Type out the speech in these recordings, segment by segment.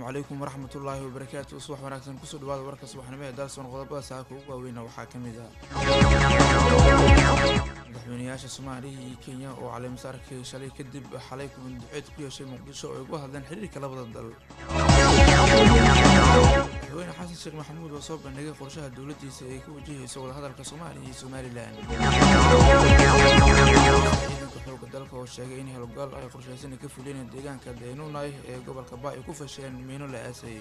calaykum waraxmatullaahi wabarakaatu subax wanaagsan kusoo dhawaada warka subaxnimo ee dalsoon qodobada saaka ugu waaweyna waxaa ka mid ah madaxweynayaasha soomaaliya iyo kenya oo caleemasaarkii shalay kadib xalay kulan duceed ku yeeshay muqdisho oo ay uga hadleen xiriirka labada dal madaxweyne xasan sheekh maxamuud oo soo bandhigay qorshaha dowladdiisa ay ku wajahayso wadahadalka soomaaliya iyo somalilan ciidanka xooga dalka oo sheegay in howlgal ay qorshaysan ka fuliyeen deegaanka daynunay ee gobolka ba ay ku fasheen miino la aasay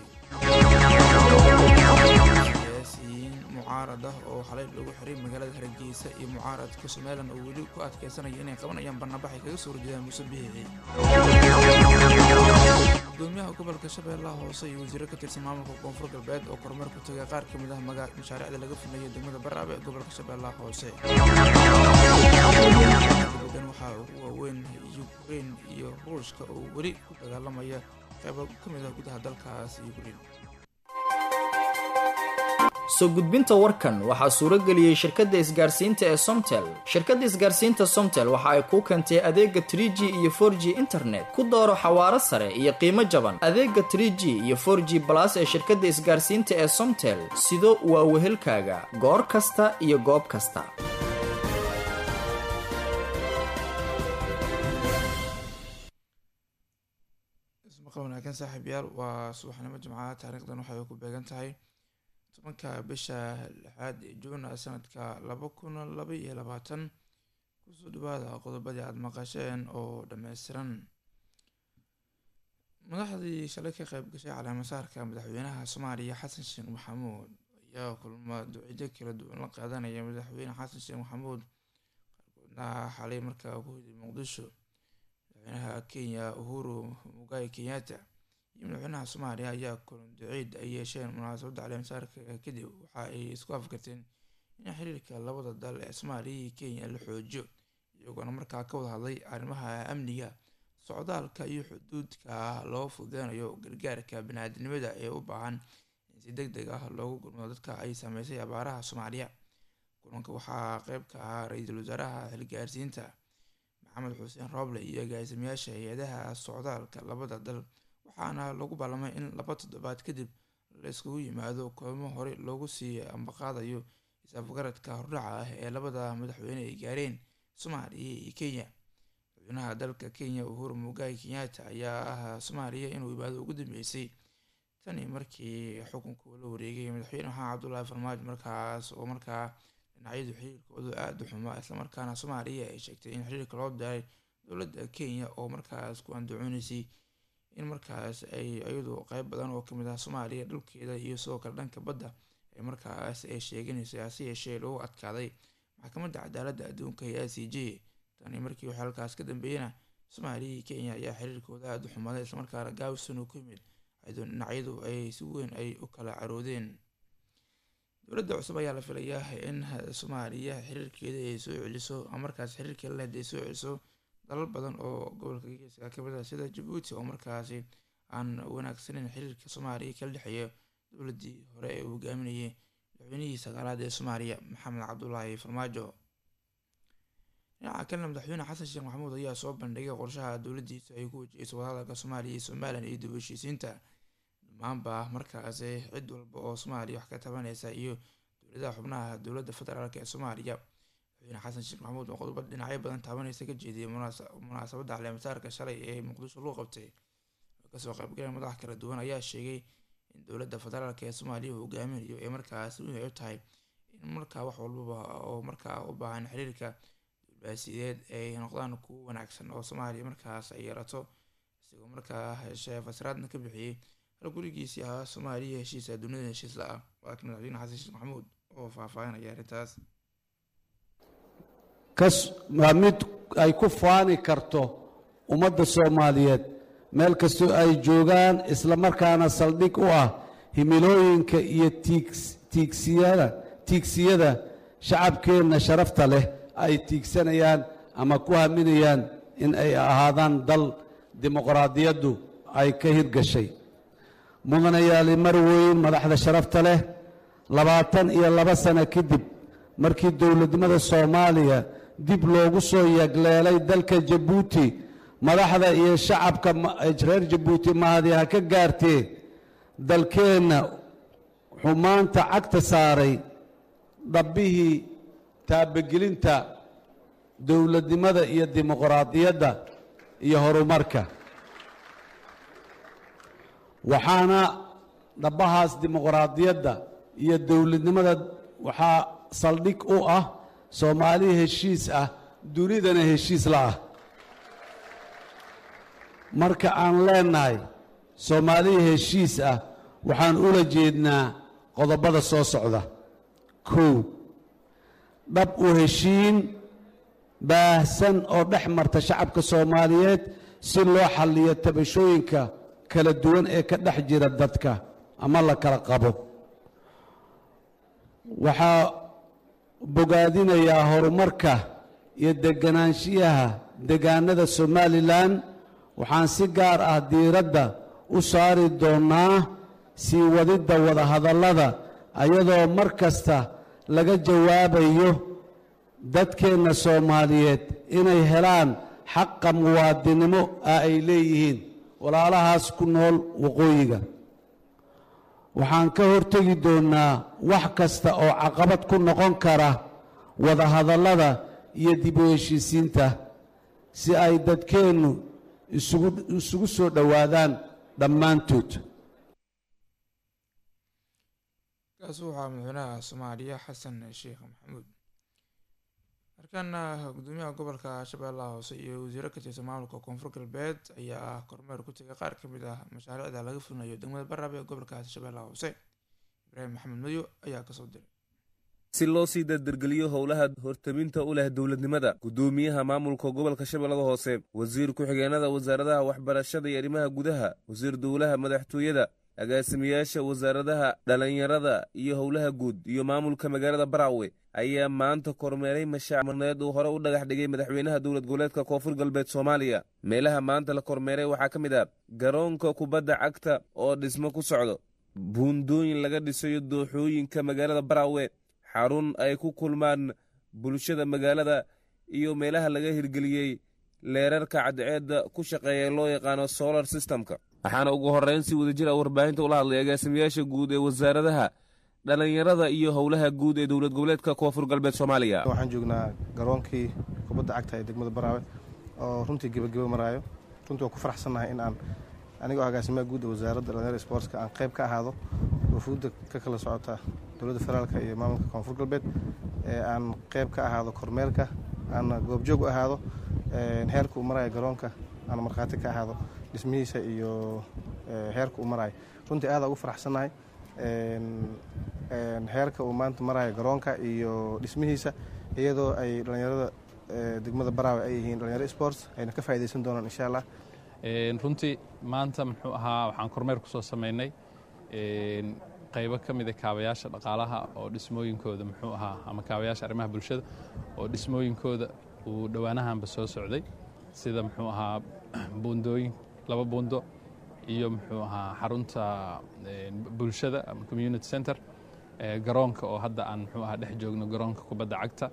siyaasiyiin mucaarad ah oo xalay lagu xiray magaalada hargeysa iyo mucaaradka somalilan oo weli ku adkeysanaya inay qabanayaan barnabax ay kaga soo horjeedaan muuse biixi gudoomiyaha gobolka shabeellaha hoose iyo wasiiro ka tirsan maamulka koonfur galbeed oo kormeer ku tagay qaar ka mid ah mashaariicda laga fulinayo degmada baraabe ee gobolka shabeellaha hoose dibaddan waxaa ugu waaweyn yukrain iyo ruushka oo weli ku dagaalamaya qaybo ka mid ah gudaha dalkaas yukrain soo gudbinta warkan waxaa suuro geliyey shirkadda isgaarsiinta ee somtel shirkadda isgaarsiinta somtel waxa ay kuu keentay adeega trie g iyo for g internet ku dooro xawaaro sare iyo qiimo jaban adeega trie g iyo for g balas ee shirkadda isgaarsiinta ee somtel sido waa wehelkaaga goor kasta iyo goob kasta wanaagsan saaxiib yaal waa subaxnimo jimcaha taariikhdan waxay ku beegan tahay tobanka bisha lixaad ee juun sanadka laba kun laba iyo labaatan kusoo dhawaada qodobadii aada maqasheen oo dhammaystiran madaxdii shalay ka qeyb gashay caleemasaarka madaxweynaha soomaaliya xasan sheekh maxamuud ayaa kulma ducido kala duwan la qaadanaya madaxweyne xasan sheekh maxamuud qaarkoodna xalay markaa ku hiday muqdisho madaxweynaha kenya uhuru mugai kenyatta iyo madaxweynaha soomaaliya ayaa kulan duceyd ay yeesheen munaasabadda caleemasaarka kadib waxa ay isku afkarteen in xiriirka labada dal ee soomaaliya iyo kenya la xoojiyo iyagoona markaa ka wada hadlay arrimaha amniga socdaalka iyo xuduudka loo fududeynayo gargaarka bani-aadinimada ee u baahan in si deg deg ah loogu gurmado dadka ay saameysay abaaraha soomaaliya kulanka waxaa qeyb ka ahaa ra-iisul wasaaraha xilgaarsiinta maxamed xuseen rooble iyo agaasimayaasha hay-adaha socdaalka labada dal waxaana lagu ballamay in laba toddobaad kadib la iskugu yimaado kulamo hore loogu sii ambaqaadayo isafgaradka hordhaca ah ee labada madaxweyne ay gaareen soomaaliya iyo kenya madaxweynaha dalka kenya uhuru mugai kenyatta ayaa ah soomaaliya inuu ibaado ugu dambeysay tani markii xukunku la wareegay madaxweyne maxamed cabdullaahi farmaajo markaas oo markaa dhinacyadu xiriirkoodu aada u xumaa islamarkaana soomaaliya ay sheegtay in xiriirka loo daray dowladda kenya oo markaas ku andacooneysay in markaas ay iyadu qeyb badan oo kamid ah soomaaliya dhulkeeda iyo sidoo kale dhanka badda ee markaas ay sheeganayso hase yeeshee lagu adkaaday maxkamadda cadaaladda adduunka ee i c j tani markii waxay halkaas ka dambeeyena soomaaliya iyo kenya ayaa xiriirkooda aada u xumaaday islamarkaana gaawison uu ku yimid ayadoo dhinacyadu ay si weyn ay u kala caroodeen dowladda cusub ayaa la filayaa in soomaaliya xiriirkeeda ay soo celiso markaas xiriirkii la lehed ay soo celiso dalal badan oo gobolka geeska kamid ah sida jabuuti oo markaasi aan wanaagsaneyn xiriirka soomaaliya kala dhexeeya dowladdii hore ee uu hogaaminayay madaxweynihii sagaalaad ee soomaaliya maxamed cabdulaahi farmaajo dhinaca kalena madaxweyne xasan sheekh maxamuud ayaa soo bandhigay qorshaha dowladdiisa ay ku wajahayso wadahadalka soomaaliya iyo somalilan iyo dib heshiisiinta dhammaanba markaasi cid walba oo soomaaliya wax ka tabaneysa iyo dowladaha xubnaha dowladda federaalk ee soomaaliya madaxweyne xasan sheekh maxamuud oo qodobo dhinacyo badan taabaneysa ka jeediyay munaasabadda caleemasaarka shalay ee muqdisho loo qabtay oo kasoo qaybgaleen madax kala duwan ayaa sheegay in dowladda federaalk ee soomaaliya uu hogaaminayo ee markaas muhiim ay u tahay in markaa wax walbaba oo markaa u baahan xiriirka dulbaasideed ay noqdaan kuwo wanaagsan oo soomaaliya markaas ay yeelato isagoo markaa heshee fasraadna ka bixiyey hal gurigiisii ahaa soomaaliya heshiisa dunida heshiis la-ah waa kan madaxweyne xasan sheekh maxamuud oo faahfaahinaya arrintaas waa mid ay ku faani karto ummadda soomaaliyeed meel kastoo ay joogaan isla markaana saldhig u ah himilooyinka iyo tiigsiyada tiigsiyada shacabkeenna sharafta leh ay tiigsanayaan ama ku haminayaan in ay ahaadaan dal dimuqraadiyaddu ay ka hirgashay mudanayaali mar weyn madaxda sharafta leh labaatan iyo laba sano kadib markii dowladnimada soomaaliya dib loogu soo yagleelay dalka jabuuti madaxda iyo shacabka reer jabuuti mahadi ha ka gaartee dalkeenna wuxuu maanta cagta saaray dhabbihii taabagelinta dowladnimada iyo dimuqraadiyadda iyo horumarka waxaana dhabbahaas dimuqraadiyadda iyo dowladnimada waxaa saldhig u ah soomaali heshiis ah dunidana heshiis la ah marka aan leennahay soomaaliya heshiis ah waxaan ula jeednaa qodobada soo socda kow dhab u heshiin baahsan oo dhex marta shacabka soomaaliyeed si loo xalliyo tabashooyinka kala duwan ee ka dhex jira dadka ama la kala qabo waxaa bogaadinayaa horumarka iyo deganaanshiyaha degaanada somalilan waxaan si gaar ah diiradda u saari doonnaa sii wadidda wadahadallada ayadoo mar kasta laga jawaabayo dadkeenna soomaaliyeed inay helaan xaqa muwaadinimo ah ay leeyihiin walaalahaas ku nool waqooyiga waxaan ka hortegi doonnaa wax kasta oo caqabad ku noqon kara wadahadallada iyo dib u heshiisiinta si ay dadkeennu isugu isugu soo dhowaadaan dhammaantood kaasi waxaa madaxweynaha soomaaliya xasan sheekh maxamuud markaana gudoomiyaha gobolka shabeellaha hoose iyo wasiiro ka tirsan maamulka koonfur galbeed ayaa kormeer ku tegay qaar ka mid ah mashaariicda laga fulinayo degmada baraab ee gobolkaasi shabeellaha hoose ibraahim maxamed madow ayaa kasoo diray si loo sii dardargeliyo howlaha hortaminta u leh dowladnimada gudoomiyaha maamulka gobolka shabeellada hoose wasiir ku-xigeenada wasaaradaha waxbarashada iyo arrimaha gudaha wasiir dowlaha madaxtooyada agaasimayaasha wasaaradaha dhalinyarada iyo howlaha guud iyo maamulka magaalada baraawe ayaa maanta kormeeray mashaacmarneed uu hore u dhagax dhigay madaxweynaha dowlad goboleedka koonfur galbeed soomaaliya meelaha maanta la kormeeray waxaa ka mid ah garoonka kubadda cagta oo dhismo ku socdo buundooyin laga dhisayo dooxooyinka magaalada baraawe xarun ay ku kulmaan bulshada magaalada iyo meelaha laga hirgeliyey leerarka cadceedda ku shaqeeya loo yaqaano solar systemka waxaana ugu horreyn si wadajir a warbaahinta ula hadlay agaasimayaasha guud ee wasaaradaha dhalinyarada iyo howlaha guud ee dowlad goboleedka koonfur galbeed soomaaliya waxaan joognaa garoonkii kubadda cagta ee degmada baraawe oo runtii gebageba maraayo runtii waan ku faraxsannahay in aan anigoo agaasimaha guud ee wasaaradda dhalinyarada sportska aan qayb ka ahaado wafuudda ka kala socota dowladda federaalka iyo maamulka koonfur galbeed ee aan qayb ka ahaado kormeerka aan goobjoog u ahaado heerka uu maraayo garoonka aan markhaati ka ahaado dhismihiisa iyo heerka uu maraayo runtii aada ugu faraxsannahay heerka uu maanta maraayo garoonka iyo dhismihiisa iyadoo ay dhalinyarada degmada baraawe ay yihiin dhalinyaro sports ayna ka faa'idaysan doonaan insha allah runtii maanta muxuu ahaa waxaan kormeer ku soo samaynay qaybo ka mida kaabayaasha dhaqaalaha oo dhismooyinkooda muxuu ahaa ama kaabayaasha arrimaha bulshada oo dhismooyinkooda uu dhowaanahanba soo socday sida muxuu ahaa buundooyin laba buundo iyo muxuu ahaa xarunta bulshada ama community center garoonka oo hadda aan muxuu ahaa dhex joogno garoonka kubadda cagta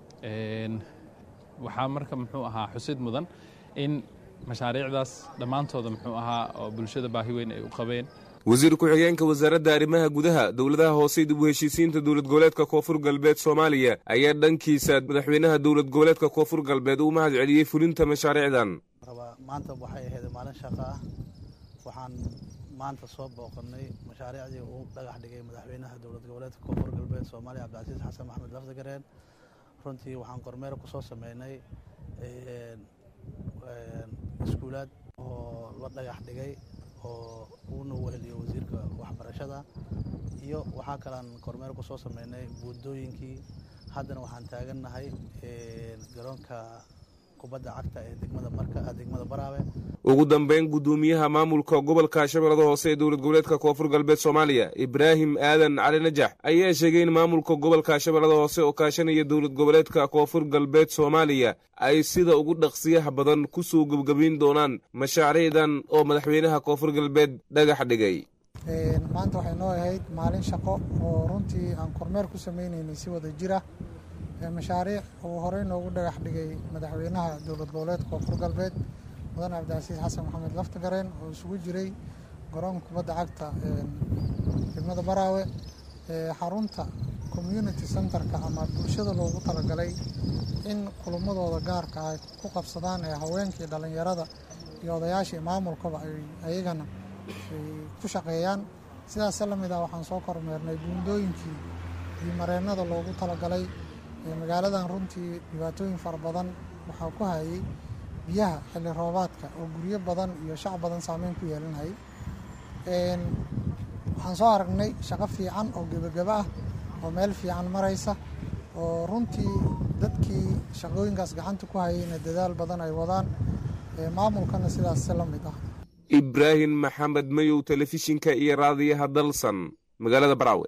waxaa marka muxuu ahaa xusid mudan in mashaariicdaas dhammaantooda muxuu ahaa oo bulshada baahi weyn ay u qabeen wasiir ku-xigeenka wasaaradda arrimaha gudaha dowladaha hoose dib u heshiisiinta dowlad goboleedka koonfur galbeed soomaaliya ayaa dhankiisa madaxweynaha dowlad goboleedka koonfur galbeed uu mahad celiyey fulinta mashaariicdan maanta waxay ahayd maalin shaqo ah waxaan maanta soo booqannay mashaariicdii uu dhagax dhigay madaxweynaha dowlad goboleedka koonfur galbeed soomaaliya cabdicasiis xasan maxamed lafdigareen runtii waxaan kormeer ku soo sameynay iskuulaad oo la dhagax dhigay oo uuna weheliyo wasiirka waxbarashada iyo waxaa kalean kormeer ku soo sameynay buundooyinkii haddana waxaan taagannahay garoonka kubadda cagta ee degmada marka degmada baraawe ugu dambeyn guddoomiyaha maamulka gobolka shabeellada hoose ee dowlad goboleedka koonfur galbeed soomaaliya ibraahim aadan cali najax ayaa sheegay in maamulka gobolka shabeellada hoose oo kaashanaya dowlad goboleedka koonfur galbeed soomaaliya ay sida ugu dhaqsiyaha badan ku soo gebgabayn doonaan mashaariicdan oo madaxweynaha koonfur galbeed dhagax dhigay maanta waxay noo ahayd maalin shaqo oo runtii aan kormeer ku sameynaynay si wada jira mashaariic uu horey noogu dhagax dhigay madaxweynaha dowlad goboleedka koonfur galbeed mudan cabdicasiis xasan maxamed laftagareen oo isugu jiray garoonka kubadda cagta degmada baraawe xarunta community centerka ama bulshada loogu talagalay in kulamadooda gaarka ay ku qabsadaan ee haweenkii dhallinyarada iyo odayaashii maamulkaba ay ayagana ay ku shaqeeyaan sidaas la mid ah waxaan soo kormeernay buundooyinkii iyo mareennada loogu talagalay magaaladan runtii dhibaatooyin fara badan waxaa ku hayay biyaha xilli roobaadka oo guryo badan iyo shac badan saameyn ku yeelanayay waxaan soo aragnay shaqo fiican oo gebagaba ah oo meel fiican maraysa oo runtii dadkii shaqooyinkaas gacanta ku hayayna dadaal badan ay wadaan maamulkana sidaas si la mid ah ibraahim maxamed mayow telefishinka iyo raadiyaha dalsan magaalada baraawe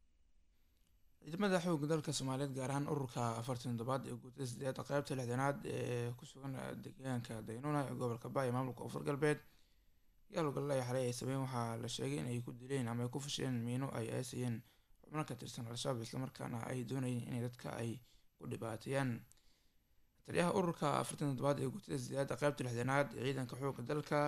ciidamada xoogga dalka soomaaliyeed gaar ahaan ururka afartan toddobaad ee guutada sideed qaybta lixdanaad ee ku sugan deegaanka daynuna ee gobolka baaya maamulka koonfur galbeed gaalogallaya xalay ay sameyn waxaa la sheegay inay ku dileen ama ay ku fasheen miino ay aasayeen xubno ka tirsan al-shabaab islamarkaana ay doonayeen inay dadka ay ku dhibaateeyaan taliyaha ururka afartan toddobaad ee guutada sideed qaybta lixdanaad ee ciidanka xoogga dalka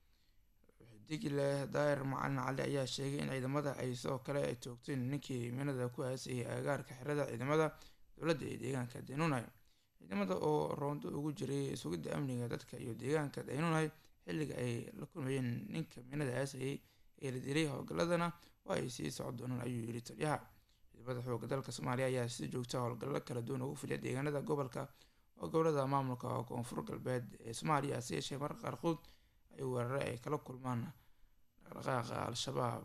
digle daahir macalin cali ayaa sheegay in ciidamada ay sidoo kale ay toogteen ninkii miinada ku aasayay agaarka xerada ciidamada dowladda ee deegaanka daynunay ciidamada oo roondo ugu jiray sugidda amniga dadka iyo deegaanka daynunay xilliga ay la kulmayeen ninka miinada aasayay ee la dilay howlgalladana waa ay sii socon doonaan ayuu yiri taliyaha ciidamada xoogga dalka soomaaliya ayaa si joogta howlgallo kala duwan ugu filiya deegaanada gobolka oo gobolada maamulka koonfur galbeed ee soomaaliya si yeeshee marka qaarkood ay weerare ay kala kulmaan dhaqdhaqaaqa al-shabaab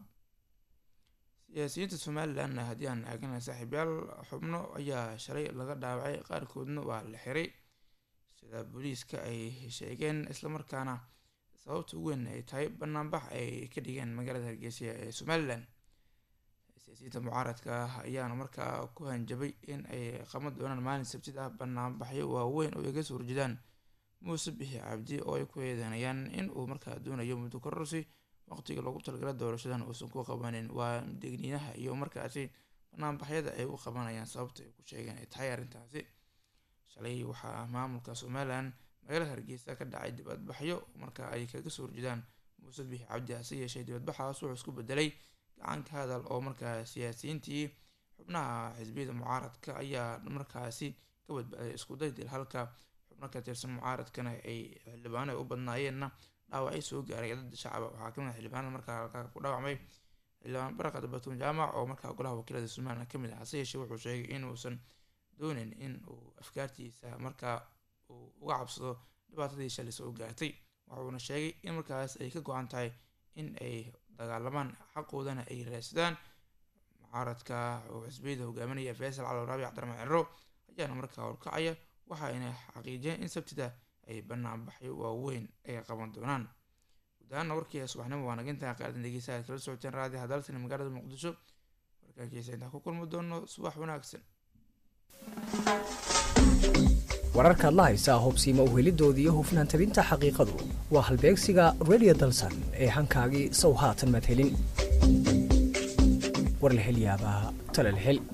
siyaasiyiinta somalilan haddii aan eegana saaxiibyaal xubno ayaa shalay laga dhaawacay qaarkoodna waa la xiray sida booliiska ay sheegeen islamarkaana sababta ugu weyn ay tahay banaanbax ay ka dhigeen magaalada hargeysa ee somalilan siyaasiyiinta mucaaradka ayaana markaa ku hanjabay in ay qaban doonaan maalin sabtid ah banaanbaxyo waaweyn oo ay kasoo horjeedaan muuse bixi cabdi oo ay ku eedeynayaan in uu markaa doonayo muddo kororsi waqtiga loogu talagala doorashadan uusan ku qabanin waa degniinaha iyo markaasi banaanbaxyada ay u qabanayaan sababta ay ku sheegeen ay tahay arrintaasi shalay waxaa maamulka somalilan magaalada hargeysa ka dhacay dibadbaxyo marka ay kaga soo horjeedaan muuse bixi cabdi hase yeeshee dibadbaxaas wuxuu isku bedelay gacanka hadal oo markaa siyaasiyiintii xubnaha xisbiyada mucaaradka ayaa markaasi ka badbaaday isku daydil halka xubno ka tirsan mucaaradkana ay xildhibaano ay u badnaayeenna dhaawacyo soo gaaray dad shacaba waxaa kamid ah xildhibaanada markaa halkaa ku dhaawacmay xildhibaan baraqad batuun jaamac oo markaa golaha wakiilada somalilan kamid ah hase yeeshee wuxuu sheegay inuusan doonin in uu afkaartiisa markaa uu uga cabsado dhibaatadii shalay soo gaartay wuxuuna sheegay in markaas ay ka go-an tahay in ay dagaalamaan xaqoodana ay raadsadaan mucaaradka oo xisbiyada hogaaminaya faysal cali raabi cabdiraxmaan ciro ayaana markaa horkacaya waxayna xaqiijiyeen in sabtida ay banaanbaxyo waaweyn ay qaban doonaan guud ahaana warkii subaxnimo waa nagintaa qaadan dhegeysa aad kala socoteen raadi hadaltani magaalada muqdisho warkaankiisa intaan ku kulmi doono subax wanaagsan wararkaad la haysaa hobsiima uhelidooda iyo hufnaan tabinta xaqiiqadu waa halbeegsiga radio dalsan ee hankaagii sow haatan madhelin war la hel yaabaa tala la hel